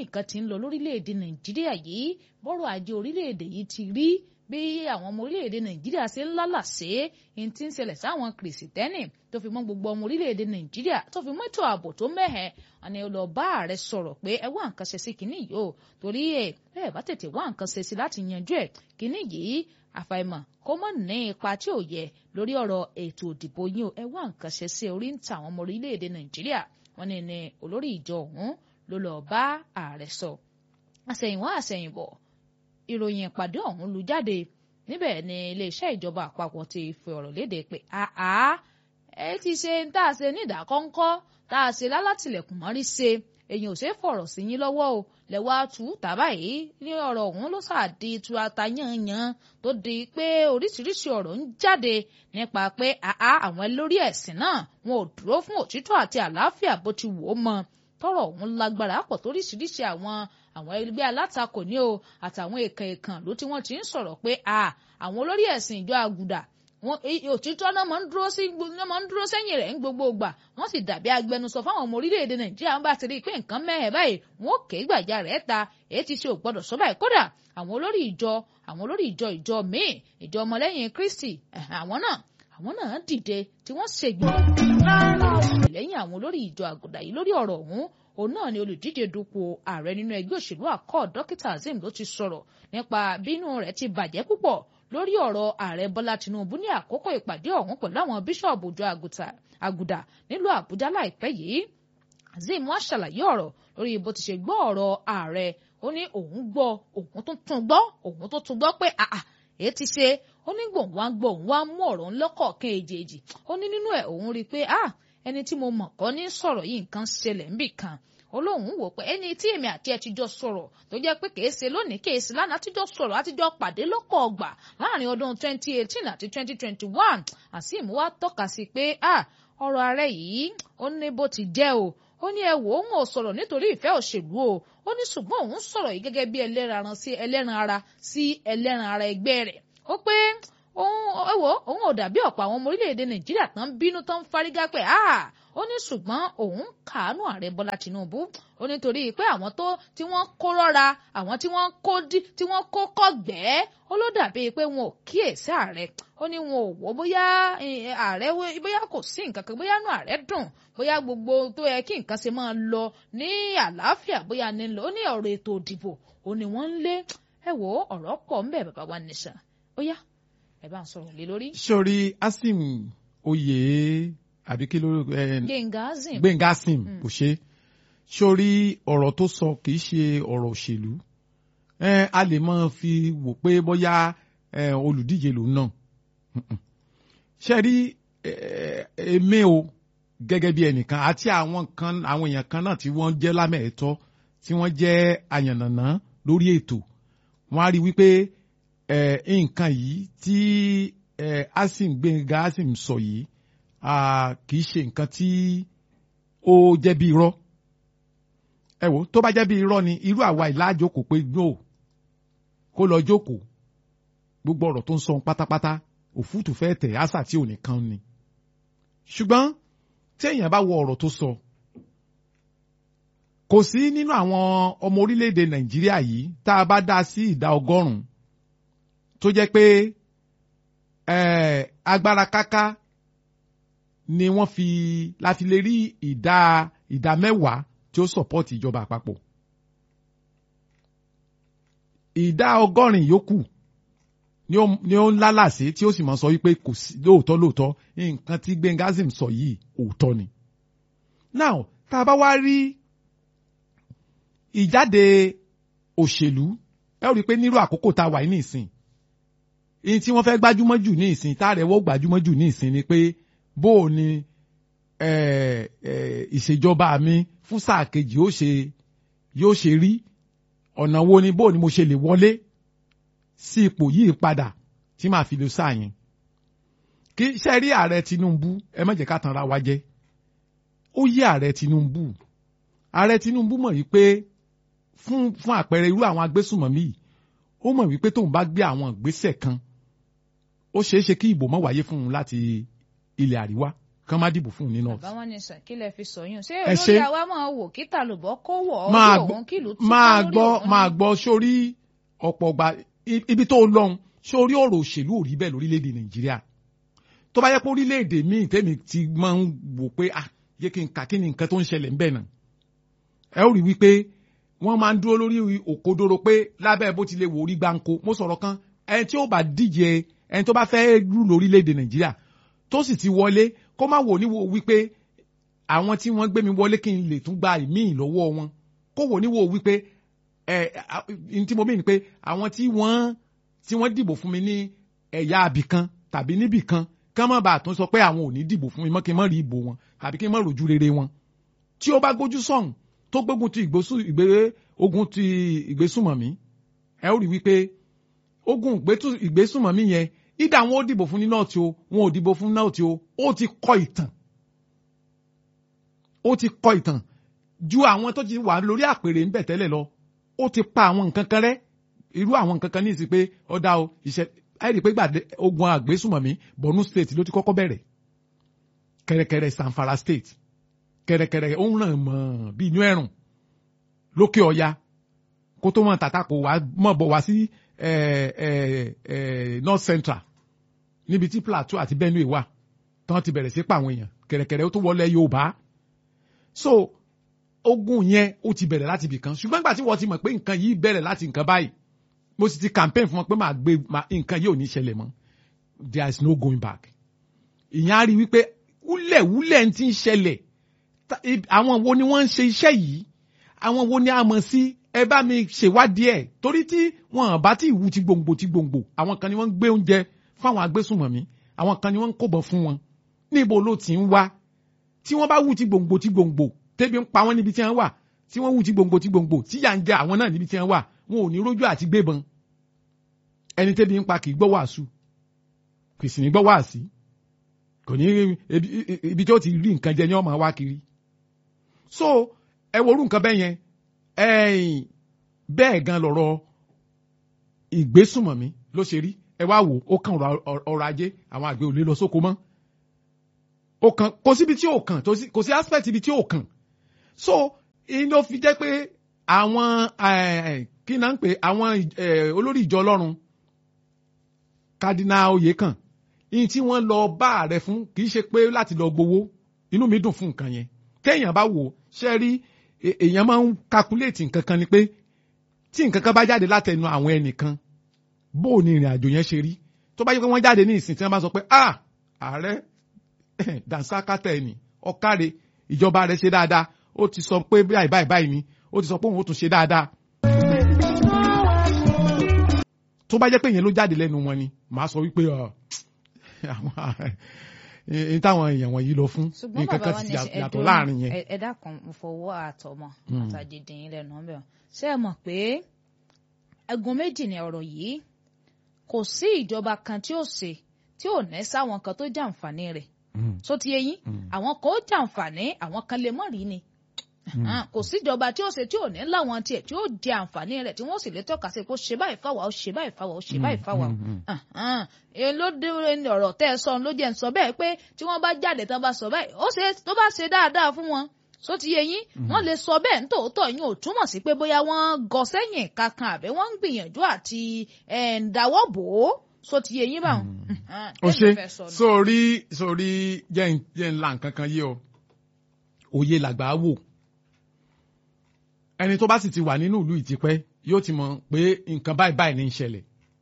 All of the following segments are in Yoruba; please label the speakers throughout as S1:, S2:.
S1: nǹkan ti ń lọ lórílẹ̀‐èdè nàìjíríà yìí bọ́rọ̀ ajé orílẹ̀‐èdè yìí ti rí bí àwọn ọmọ orílẹ̀‐èdè nàìjíríà ṣe ń lálàsé ní ti ń ṣẹlẹ̀ sáwọn kìrìsìtẹ́nì tó fi mọ́ gbogbo ọmọ orílẹ̀‐èdè nàìjíríà tó fi mọ́ ètò ààbò tó mẹ́hẹ̀ àni lọ bá ààrẹ sọ̀rọ̀ pé ẹ wá nǹkan ṣe sí kinní yìí o torí ẹ bẹ́ẹ̀ bá tètè wá nǹkan ṣe sí láti yanjú ẹ̀ kinní yìí àfàìmọ̀ kó mọ̀ ní ipa tí ò yẹ lórí ọ̀rọ̀ ètò òdìbò yín o ẹ wá nǹkan ṣe sí orí ń ta àwọn ọmọ orílẹ̀‐èdè nàìjíríà wọ́n ní ní olórí ìjọ ọ̀hún ló lọ bá ààrẹ sọ àsẹ̀yìnwá àsẹ̀yìnbọ̀ ìròyìn ìpàdé ọ̀hún lu jáde níbẹ̀ ni iléeṣẹ́ ìjọba àpapọ̀ ti fi ọ̀rọ̀ léde pé àá ẹ ti ṣe tá a ṣe ní ìdákọ́ńkọ́ tá a ṣe lálátìlẹ̀kùn mọ́rí ṣe èyàn ò ṣe é fọ̀rọ̀ sí yín lọ́wọ́ o lẹ́wọ́ àtú tàbá yìí ní ọ̀rọ̀ ọ̀hún ló ṣàdí tu ata yanyan tó di pé oríṣiríṣi ọ̀rọ̀ ń jáde nípa pé àá àwọn lórí ẹ̀sìn náà wọn ò dúró fún òtítọ́ àti àlàáfíà bó ti wò ó mọ tọrọ ọ̀hún lágbára pọ̀ toríṣiríṣi àwọn àwọn ẹgbẹ́ alátakò ní o àtàwọn èèkàn èèkàn ló tí wọ́n ti ń sọ̀rọ̀ pé àwọn olórí ẹ̀sìn ìjọ àgùdà wọn òtítọ́ náà máa ń dúró sí náà máa ń dúró sẹ́yìn rẹ̀ ń gbogbo ìgbà wọ́n sì dàbí agbẹnusọ fáwọn ọmọ orílẹ̀-èdè nàìjíríà ń bá ti rí i pé nǹkan mẹ́hẹ̀ báyìí wọn ò ké gbàjà rẹ̀ ta èyí ti ṣe ò gbọ́dọ̀ sọ báyìí kódà àwọn olórí ìjọ àwọn olórí ìjọ ìjọ míì ìjọ ọmọlẹ́yìn kristi àwọn náà àwọn náà dìde tí wọ́n ṣègbè lẹ́yìn àwọn olórí ìjọ àgùdà yìí lórí ọ̀rọ̀ ọ̀hún òun náà ni olùdíje dupò ààrẹ nínú ẹgbẹ́ òṣèlú àkọ́ dókítà Azeem ló ti sọ̀rọ̀ nípa bínú rẹ̀ ti bàjẹ́ púpọ̀ lórí ọ̀rọ̀ ààrẹ bọ́lá tinubu ní àkókò ìpàdé ọ̀hún pẹ̀lú àwọn bíṣọ̀bù ìjọ àgùdà nílùú àbújá láìpẹ́ yìí Azeem wá ṣàlàyé ọ̀rọ̀ lórí bó ti ṣe gbọ́ ọ̀rọ̀ ààrẹ ó ní òun gbọ́ òun tó tún gbọ́ òun tó tún gbọ́ pé àà èyí ti ṣe ó ní gbòǹ wá gbọ́ òun wá mú ọ̀rọ̀ ńlọ́kọ̀ọ̀kan èjèèjì ó ní nínú ẹ̀ òun rí i pé ah ẹni tí mo mọ̀ kọ́ ní sọ̀rọ̀ yìí nǹkan ṣẹlẹ̀ ńbì kan olóhùn wò pé ẹni tí èmi àti ẹ ti jọ sọ̀rọ̀ tó jẹ́ pé kèé ṣe lónìí kèé ṣe lánàá àtijọ́ sọ̀rọ̀ àtijọ́ pàdé lọ́kọ̀ ọgbà láàrin ọdún 2018 àti 2021 Azeem wá tọ́ka sí pé ah ọ̀rọ̀ ààrẹ yìí ó ní bó ti jẹ́ o ó ní ẹ wò ó ń ò sọ̀rọ̀ nítorí ìfẹ́ òṣèlú o ó ní ṣùgbọ́n òun sọ̀rọ̀ yìí gẹ́gẹ́ bí ẹlẹ́ran sí ẹlẹ́ran ara sí ẹlẹ́ran ara ẹgbẹ́ rẹ̀ ó pé òun ẹ wò òun ò dàbí ọ̀pọ̀ àwọn ọmọ orílẹ̀-èdè Nàìjíríà tán bínú tán fárígá pé ah ó ní ṣùgbọ́n òun kàánú ààrẹ bọ́lá tìǹbù ó nítorí pé àwọn tó tí wọ́n kó rọ́ra àwọn tí wọ́n kó dí tí wọ́n kó kọ́gbẹ́ ó ló dàbí pé wọn ò kíyèsí ààrẹ ó ní wọn ò wò bóyá ààrẹ bóyá kò sí nǹkan kan bóyá inú ààrẹ dùn bóyá gbogbo tó yẹ kí nǹkan ṣe máa lọ ní àlàáfíà bóyá ní lọ ó ní ọ̀rọ̀ ètò ìdìbò ó ní wọ́n ń lé ẹ wò ọ̀rọ̀ pọ̀ ńbẹ̀ bàbá wa nìṣà ó yá ẹ bá ń sọ̀rọ̀ lé lórí.
S2: sori Azeem oyè àbí kí ló
S1: Gbẹ̀ngà Azeem
S2: Gbẹ̀ngà Azeem kò ṣe sórí ọ̀rọ̀ tó sọ kì í ṣe ọ̀rọ̀ òṣèlú a lè máa fi wò pé bóyá olùdíje lòun náà ṣe rí èmi o gẹ́gẹ́ bí ẹnìkan àti àwọn kan àwọn èèyàn kan náà tí wọ́n jẹ́ lámẹ̀ẹ́tọ́ tí wọ́n jẹ́ àyànnàná lórí ètò wọ́n á rí wípé nǹkan yìí tí Azeem Gbẹ̀ngà Azeem sọ yìí kì í ṣe nǹkan tí ó jẹ́ bí irọ́ ẹ wò tó bá jẹ́ bí irọ́ ni irú àwa ìlàjókòó pé no kó lọ jókòó gbogbo ọ̀rọ̀ tó ń sọ pátápátá òfútù fẹ́ tẹ̀ àṣà tí ò ní kan ni ṣùgbọ́n tí èèyàn bá wo ọ̀rọ̀ tó sọ kò sí nínú àwọn ọmọ orílẹ̀-èdè Nàìjíríà yìí tá a bá dá sí ìdá ọgọ́rùn-ún tó jẹ́ pé agbára káká ni wọ́n fi láti lè rí ìdá ìdá mẹ́wàá tí ó sọ̀pọ́tì ìjọba àpapọ̀. ìdá ọgọ́rin yòókù ni ó ń lálàsé tí ó sì máa sọ wípé kò sí lóòótọ́ lóòótọ́ nǹkan tí Gbẹ̀ngà Azeem sọ yìí òótọ́ ni. now tá a bá wá rí ìjáde òṣèlú ẹ ó rí i pé nírú àkókò tá a wà ní ìsìn ìyìn tí wọ́n fẹ́ gbájúmọ́ jù ní ìsìn tá a rẹ̀ wọ́ gbájúmọ́ jù ní ìsìn ni pé bó o ní ìṣèjọba mi fún sáà kejì yóò ṣe yóò ṣe rí ọ̀nà wo ni bó o ní mo ṣe lè wọlé sí ipò yìí padà tí màá fi lè sáà yẹn kí ṣe rí ààrẹ Tinubu ẹ má jẹ́ ká tanra wa jẹ ó yé ààrẹ Tinubu ààrẹ Tinubu mọ̀ wípé fún fún àpẹẹrẹ irú àwọn agbésùnmọ̀mí yìí ó mọ̀ wípé tóun bá gbé àwọn ìgbésẹ̀ kan ó ṣeé ṣe kí ìbò má wáyé fún un láti ilẹ̀ àríwá kán má dìbò fún un ní north.
S1: bàbá wọn ní sàn kí lẹ fi sọyún ṣé
S2: Ẹ
S1: olórí
S2: ṣe-
S1: àwa máa wò kí tàlùbọ kó wọ ọ
S2: máa
S1: bí
S2: gbọ́
S1: òun kìlú tú
S2: máa
S1: lórí
S2: gbọ́
S1: òun
S2: máa
S1: ni.
S2: gbọ́ sórí ọ̀pọ̀ ọgbà i- ibi tó lọ́hùn sórí ọ̀rọ̀ òṣèlú ò rí bẹ́ẹ̀ lórílẹ̀‐èdè nàìjíríà tó bá yẹ pé orílẹ̀‐èdè míì tẹ́mi ti máa ń wò pé ah yé kí n kà kí ni nǹkan tó ń ṣẹlẹ̀ ńbẹ̀ náà ẹ ó rí wípé wọ́n máa ń dúró lórí òkodoro pé lábẹ́ bó ti lè wò orí gbáǹkó mo sọ̀rọ̀ kan ẹni tí ó bá díje ẹni tó bá fẹ́ rú lórílẹ̀‐èdè nàìjíríà tó sì ti wọlé kó má wò níwò wípé àwọn tí wọ́n gbé mi wọlé kí n lè tún gba ìmíì lọ́wọ́ wọn kó wò níwò wípé ẹ ẹ tí mo mí ni pé àwọn tí wọ́n tí wọ́n dìbò fún mi ní ẹ̀yà àbìkan tàbí níbìkan kán má bàa tún sọ pé àwọn ò ní dìbò fún mi mọ́ kí n má rí ìbò wọn tàbí kí n má rojú rere wọn tí ó bá gbójú sọ̀hún tó gbógun ti ìgbésù ìgbé ogun ti ìgbésùmọ̀mí ẹ ó rí wípé ogun ìgbésù- ìgbésùmọ̀mí yẹn ìdá wọn ó dìbò fún ní náà tí o wọn ò dìbò fún náà tí o ó ti kọ ìtàn ó ti kọ ìtàn ju àwọn tó ti wà lórí àpèrè ń bẹ̀ tẹ́lẹ̀ lọ ó ti pa àwọn nǹkan kan rẹ́ irú àwọn nǹkan kan ní ìsìn pé ọ̀dà o ìṣe àìrí pé gbàdé ogun àgbésùmọ̀mí Borno state ló ti kọ́kọ́ bẹ̀rẹ̀ kẹ̀rẹ̀kẹ̀rẹ̀ Zamfara state kẹ̀rẹ̀kẹ̀rẹ̀ ó ń ràn mọ́ bí inú ẹ̀rùn lókè ọya kó tó mọ̀ tàtà kó wá mọ̀ bọ̀ wá sí eh, eh, eh, north central níbi tí plateau àti benue wà tán ti bẹ̀rẹ̀ sí pa àwọn èèyàn kẹ̀rẹ̀kẹ̀rẹ̀ ó tó wọlé yorùbá so ogun yẹn ó ti bẹ̀rẹ̀ láti ibì kan ṣùgbọ́n nígbà tí wọ́n ti mọ̀ pé nǹkan yìí bẹ̀rẹ̀ láti nǹkan báyìí mo sì ti campaign fún wọn pé màá gbé màá- nǹkan yìí ò ní ṣẹlẹ̀ mọ́ there is no going back ìyẹn á rí i wípé wúlẹ̀wúlẹ̀ ń ti ń ṣẹlẹ̀ Ta- ib- àwọn wo ni wọ́n ń ṣe iṣẹ́ yìí àwọn wo ni a mọ̀ sí ẹ bá mi ṣèwádìí ẹ̀ torí tí wọn bá tí ìwú ti gbòǹgbò ti gbòǹgbò àwọn kan ni wọ́n ń gbé oúnjẹ fáwọn agbésùnmọ̀mí àwọn kan ni wọ́n ń kóbọ̀ fún wọn níbo ló ti ń wá tí wọ́n bá wú ti gbòǹgbò ti gbòǹgbò tẹ́bi ń pa wọ́n níbi tí wọ́n wà tí wọ́n wú ti gbòǹgbò ti gbòǹgbò tí yà ń jẹ àwọn náà níbi tí wọ́n wà wọn ò ní rójú àti gbébọn ẹni tẹ́bi ń pa kì í gbọ́ wàásù kì í sì ní gbọ́ wàásì kò ní ibi ibi tí ó ti rí nǹkan jẹ ní ọmọ wa kiri so ẹ wo orú nǹkan bẹ́ẹ̀ yẹn ẹ̀yìn bẹ́ẹ̀ gan lọ̀rọ̀ ìgbésùnmọ̀mí ló ṣe rí ẹ wá wò ó kàn ọ̀rọ̀ ọrọ̀ ajé àwọn àgbẹ̀ ò lè lọ sóko mọ́ ó kàn kò síbi tí ò kàn tó sí- kò sí aspect ibi tí ò kàn so iná fi jẹ́ pé àwọn eh, kí náà ń pè àwọn eh, olórí ìjọ ọlọ́run kádínà oyèkàn ìyìn tí wọ́n lọ bá ààrẹ fún kì í ṣe pé láti lọ gbowó inú mi dùn fún nǹkan yẹn téèyàn bá wò ó ṣe rí e- èèyàn máa ń calculate nǹkan kan ni pé tí nǹkan kan bá jáde látẹnu àwọn ẹnìkan bó o ní ìrìn àjò yẹn ṣe rí tó bá yẹ pé wọ́n jáde ní ìsìn tí wọ́n bá sọ pé ah ààrẹ dansakata ẹni ọ̀kàrẹ̀ ìjọba rẹ̀ ṣe dáadáa ó ti sọ pé báyìí báyìí báyìí ni ó ti sọ pé òun ó tún ṣe dáadáa tó bá jẹ́ pé ìyẹn ló jáde lẹ́nu wọn ni màá sọ wípé ọ àwọn ẹni táwọn èèyàn wọ̀nyí lọ fún
S1: ṣùgbọ́n
S2: nǹkan
S1: bàbá
S2: kan
S1: wa
S2: ti
S1: ní ṣe
S2: yàtọ̀
S1: ẹdùn
S2: láàrin yẹn.
S1: ẹ dákun mo fọwọ́ àtọmọ
S2: Mm.
S1: àtàjèdìn yín lẹ́nu ọbẹ̀ ṣé ẹ mọ̀ pé ẹ̀gún méjì ni ọ̀rọ̀ yìí kò sí ìjọba kan tí ó ṣe tí ò ní sáwọn kan tó jàǹfààní rẹ̀
S2: Mm,
S1: só ti yé yín
S2: mm,
S1: àwọn kan ó jàǹfààní àwọn kan lè mọ̀ rí ni Ah, kò síjọba tí ó ṣe tí ò ní láwọn tiẹ̀ tí ó jẹ àǹfààní rẹ̀ tí wọ́n sì lè tọ́ka sí pé ó ṣe báyìí fáwa ó ṣe báyìí fáwa ó ṣe báyìí fáwa o
S2: mm, mm.
S1: Àhán. èyí ló dé ní ọ̀rọ̀ tẹ́ ẹ sọ ló jẹ́ ń sọ bẹ́ẹ̀ pé tí wọ́n bá jáde tán bá sọ báyìí ó ṣe tó bá ṣe dáadáa fún wọn só ti yé yín wọ́n lè sọ bẹ́ẹ̀ nítòótọ́ yín ò túmọ̀ sí pé bóyá wọ́n gọ sẹ́yìn kankan àbí wọ́n ń gbìyànjú àti ẹ̀, ń dáwọ́ bò ó só ti yé yín báwọn. Àhán.
S2: ó
S1: Tẹ́mi
S2: ṣe
S1: fẹ́ sọ nù.
S2: sórí sórí jẹ́ ń- jẹ́ ńlá nǹkan kan yé ọ òye làgbà wò ẹni tó bá sì ti wà nínú ìlú ìtìpẹ́ yóò ti mọ̀ pé nǹkan báyìí báyìí ní í ṣẹlẹ̀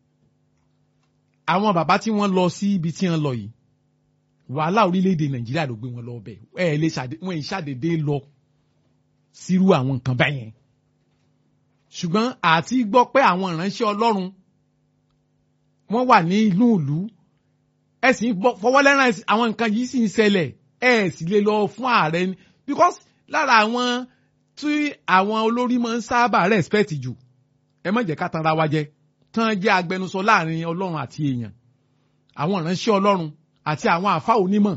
S2: àwọn bàbá tí wọ́n lọ sí ibi tí wọ́n lọ yìí wàhálà orílẹ̀-èdè nàìjíríà ló gbé wọn lọ ọbẹ̀ ẹ ẹ lè ṣàdé wọn ì ṣàdédé lọ sírú àwọn nǹkan báyẹn ṣùgbọ́n àti gbọ́ pé àwọn ìránṣẹ́ ọlọ́run wọ́n wà ní inú ìlú ẹ sì ń bọ́- fọwọ́ lẹ́ràn ẹ sì- àwọn nǹkan yìí sì ń ṣẹlẹ̀ ẹ sì lè lọ fún ààrẹ ni because lára àwọn tí àwọn olórí máa ń sábà respect jù ẹ má jẹ́ ká tanra wa jẹ tán jẹ́ agbẹnusọ láàrin ọlọ́run àti èèyàn àwọn ìránṣẹ́ ọlọ́run àti àwọn àfa onímọ̀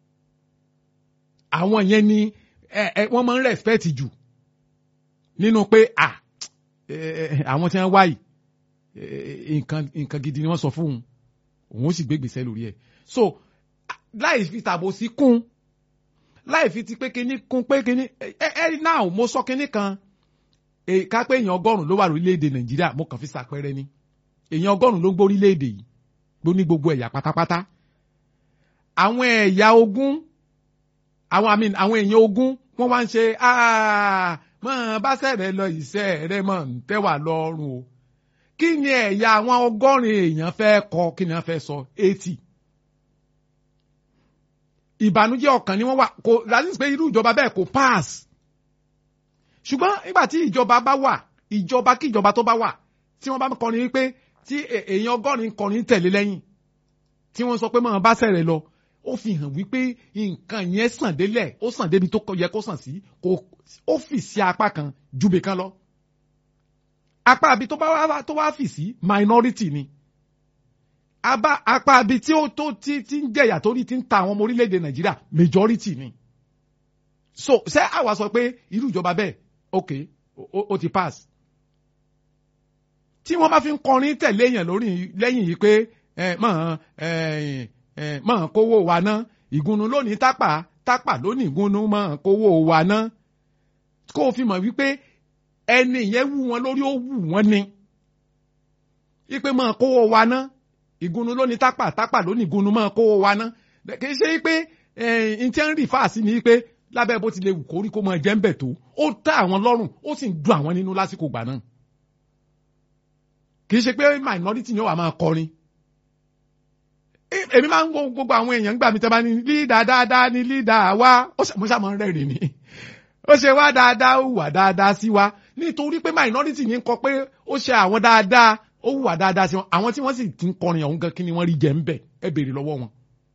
S2: àwọn yẹn ni ẹ ẹ wọ́n máa ń respect jù nínú pé à ẹ, ẹ, àwọn tí wọ́n wáyìí nǹkan nǹkan gidi ni wọ́n sọ fún òun òun ó sì gbé gbèsè lórí ẹ̀ so láì fi tàbò sí kún láì fi ti pé kíní kún pé kíní ẹ ẹ náà mo sọ kíní kan ká pé èèyàn ọgọ́rùn-ún ló wà lórílẹ̀‐èdè nàìjíríà mo kàn fi ṣàpẹẹrẹ ni èèyàn ọgọ́rùn-ún ló ń gbórílẹ̀‐èdè yìí ló ní gbogbo ẹ̀yà pátápátá àwọn ẹ̀yà ogún àwọn àmì àwọn èèyàn ogún wọ́n wá ń ṣe mọ̀ bá sẹ̀rẹ̀ lọ ìṣe rẹ̀ mọ̀ ń tẹ́wà lọ́rùn o kí ni ẹ̀yà àwọn ọgọ́rin èèyàn fẹ́ kọ kí ni wọ́n fẹ́ sọ eighty ìbànújẹ́ ọkàn ni wọ́n wà kò láti pé irú ìjọba bẹ́ẹ̀ kò pass ṣùgbọ́n nígbà tí ìjọba bá wà ìjọba kí ìjọba tó bá wà tí wọ́n bá kọrin wípé tí èèyàn ọgọ́rin kọrin tẹ̀lé lẹ́yìn tí wọ́n sọ pé mọ̀ bá sẹ̀rẹ̀ lọ ó fi hàn wípé nǹkan yẹn sàn délẹ̀ ó sàn débi tó yẹ kó sàn sí kò ó fì sí apá kan júbe kan lọ apá abi tó bá wá tó wá fì sí minority ni apá apá abi tí ó tó tí tí ń jẹ̀yà torí tí ń ta àwọn ọmọ orílẹ̀-èdè nàìjíríà majority ni so ṣé àwa sọ pé irú ìjọba bẹ́ẹ̀ ok ó ti pass tí wọ́n bá fi ń kọrin tẹ̀lé èèyàn lórí lẹ́yìn yìí pé mọ̀ mọ̀ kówó wa ná ìgúnnu lónìí tápà tápà lónìí ìgúnnu mọ̀ kówó wa ná kó o fi mọ̀ wípé ẹni yẹn wú wọn lórí ó wù wọn ni wípé mọ̀ kówó wa ná ìgúnnu lónìí tápà tápà lónìí ìgúnnu mọ̀ kówó wa ná kì í ṣe wípé n tí ń rí fáàsì ni wípé lábẹ́ bó ti lè wù kórí kó mọ ẹ̀jẹ̀ ń bẹ̀ tó ó tẹ́ àwọn lọ́rùn ó sì ń dùn àwọn nínú lásìkò gbà náà kì í ṣe pé minority ni ó wà máa kọrin èmi máa ń wo gbogbo àwọn èèyàn gbà mí tẹ́ bá ní lídà dáadáa ní lídà wá ó ṣàmọ́ rẹ́rìn ni ó ṣe wá dáadáa ó wà dáadáa sí wa nítorí pé minority ní kọ pé ó ṣe àwọn dáadáa ó wà dáadáa sí wọn àwọn tí wọ́n sì ti ń kọrin ọ̀hún gan kí ni wọ́n rí jẹ́ ń bẹ̀ ẹ béèrè lọ́wọ́ wọn.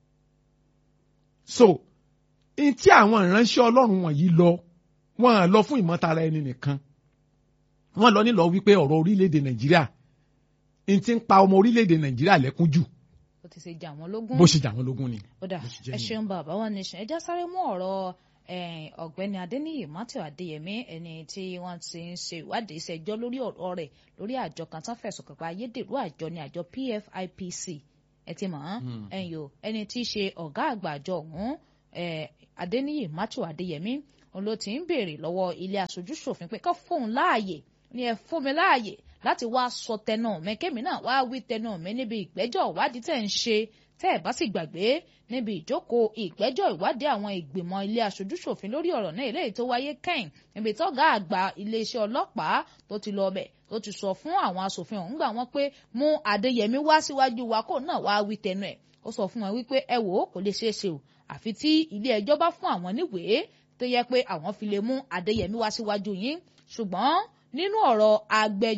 S2: so n tí àwọn ìránṣẹ́ ọlọ́run wọ̀nyí lọ wọ́n lọ fún ìmọ̀tara ẹni nìkan wọ́n lọ nílọ wípé ọ̀rọ̀ orílẹ̀-èdè nàìjíríà n ti ń pa ọmọ orílẹ̀-èdè nàìjíríà lẹ́kún jù
S1: ó ti ṣe jà wọ́n lógún.
S2: bó ṣe jà wọ́n lógún ni.
S1: ó dà ẹ ṣeun bàbá wọn nation ẹ já sáré mú ọ̀rọ̀ ọ̀gbẹ́ni adéníyì matthew adéyẹmí ẹni tí wọ́n ti ń ṣe ìwádìí ìṣẹ́jọ́ lórí ọ̀rọ̀ rẹ̀ lórí àjọ kan tán fẹ̀sùn kàn pé ayédèrú àjọ ni àjọ pfipc ẹ ti mọ̀ ọ́n ẹ̀yìn o ẹni tí í ṣe ọ̀gá àgbà àjọ ọ̀hún adéníyì matthew adéyẹmí òun ló ti ń béèrè lọ́wọ́ ilé aṣojú ṣòfin pé kọ́ fóun láàyè ni ẹ fún mi láàyè láti wá sọ tẹnu mi kémi náà wá wí tẹnu mi níbi ìgbẹ́jọ́ ìwádìí tẹ̀ ń ṣe tẹ́ ẹ̀ bá sì gbàgbé níbi ìjókòó ìgbẹ́jọ́ ìwádìí àwọn ìgbìmọ̀ ilé aṣojúṣòfin lórí ọ̀rọ̀ náà eléyìí tó wáyé kẹ́yìn níbi tọ́gá àgbà iléeṣẹ́ ọlọ́pàá tó ti lọ bẹ̀ tó ti sọ fún àwọn aṣòfin ọ̀hún gbà wọ́n pé mú Adéyẹmí wá síwájú wa kó náà wá wí tẹnu ẹ̀ ó sọ fún wọn wípé ẹ wò ó kò lè ṣeé ṣe o àfi tí ilé ẹjọ́ bá fún àwọn níwèé tó yẹ pé àwọn fi lè mú Adéyẹmí wá síwájú yín ṣùgbọ́n nínú ọ̀rọ̀ agbẹjọ́